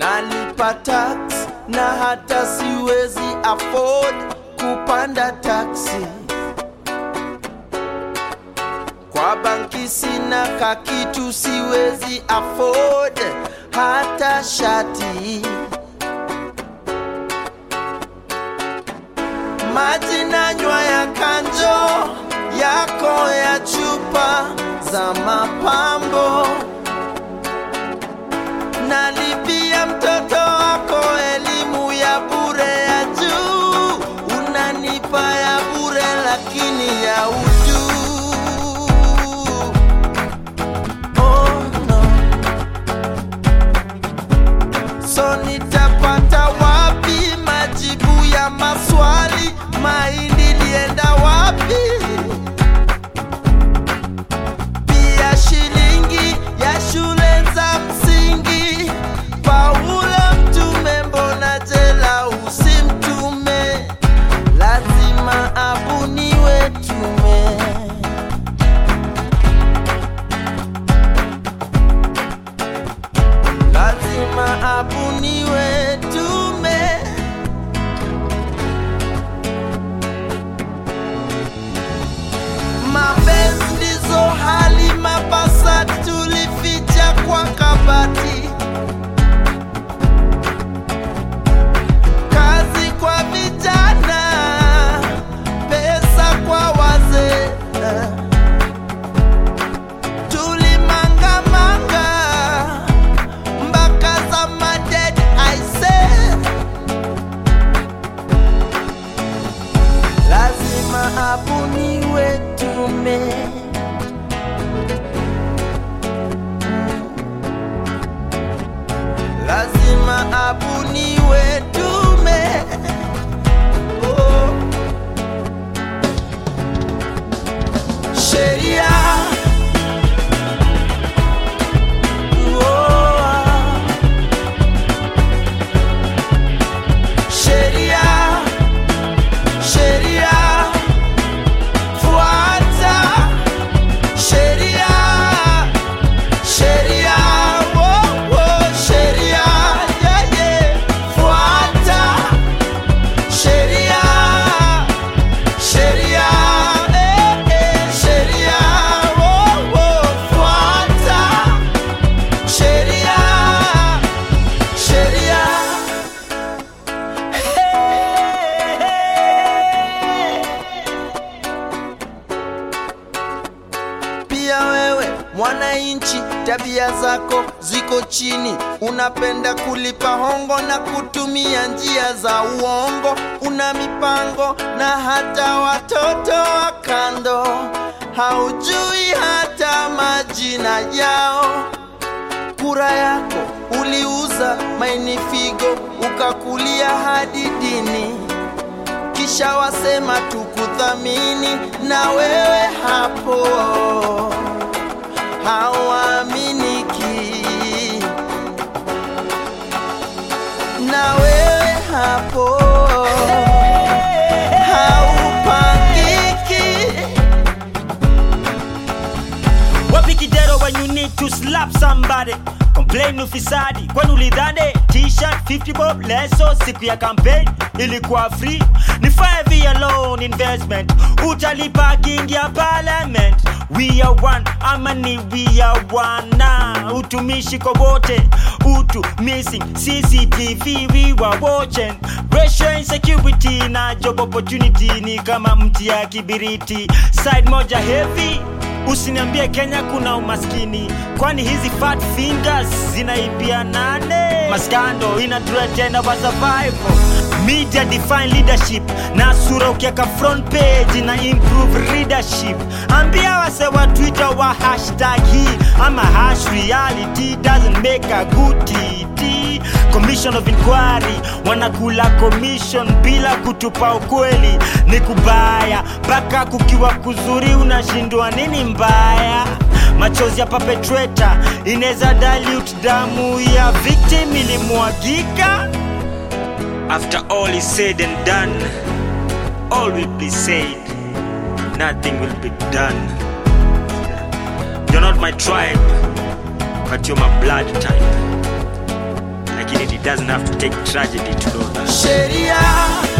nalipa tax na hata siwezi afford kupanda taksi. Kwa banki sina kakitu, siwezi afford hata shati. Maji nanywa ya kanjo yako ya chupa za mapambo, nalipia mtoto wako elimu ya bure ya juu, unanipa ya bure lakini ya utu. Oh, no. So nitapata wapi majibu ya maswali? Mahindi lienda wapi? Pia shilingi ya shule za msingi. Paulo mtume, mbona jela usimtume? Lazima abuniwe tume. lazima abuniwe tume. Mapenzi ndizo hali mabasa tulificha kwa kabati, kazi kwa vijana, pesa kwa wazee tulimangamanga mpaka za maded aise, lazima abuniwe tume. Lazima abuniwe tume. Oh. Sheria Sheria, sheria, fuata sheria, sheria, oh, oh, sheria, yeah, yeah, fuata sheria, sheria, eh, eh, sheria, oh, oh, fuata sheria, sheria. Pia wewe mwananchi, tabia zako ziko chini, unapenda kulipa hongo na kutumia njia za uongo, una mipango na hata watoto wa kando, haujui hata majina yao kura yako uliuza maini figo ukakulia hadi dini, kisha wasema tukuthamini, na wewe hapo hauaminiki, na wewe hapo haupangiki. Wapi kidero when you need to slap somebody complain ufisadi kwani ulidhani t-shirt 50 bob leso siku ya campaign ilikuwa free ni 5 year loan investment utalipa kiingia parliament we are one ama ni we are one na utumishi kwa wote utu missing cctv we were watching ratio insecurity na job opportunity ni kama mti ya kibiriti side moja heavy Usiniambie Kenya kuna umaskini, kwani hizi fat fingers zinaibia nane? Maskando ina threaten our survival. Media define leadership na sura ukiaka front page na improve readership. Ambia wase wa Twitter wa hashtag hii ama hash reality doesn't make a good TT. Commission of inquiry wanakula commission bila kutupa ukweli, ni kubaya mpaka kukiwa kuzuri unashindwa nini mbaya. Machozi ya perpetrator inaweza dilute damu ya victim ilimwagika. After all is said and done, all will be said, nothing will be done. You're not my tribe, but you're my blood type. Like making it it doesn't have to take tragedy to know that sheria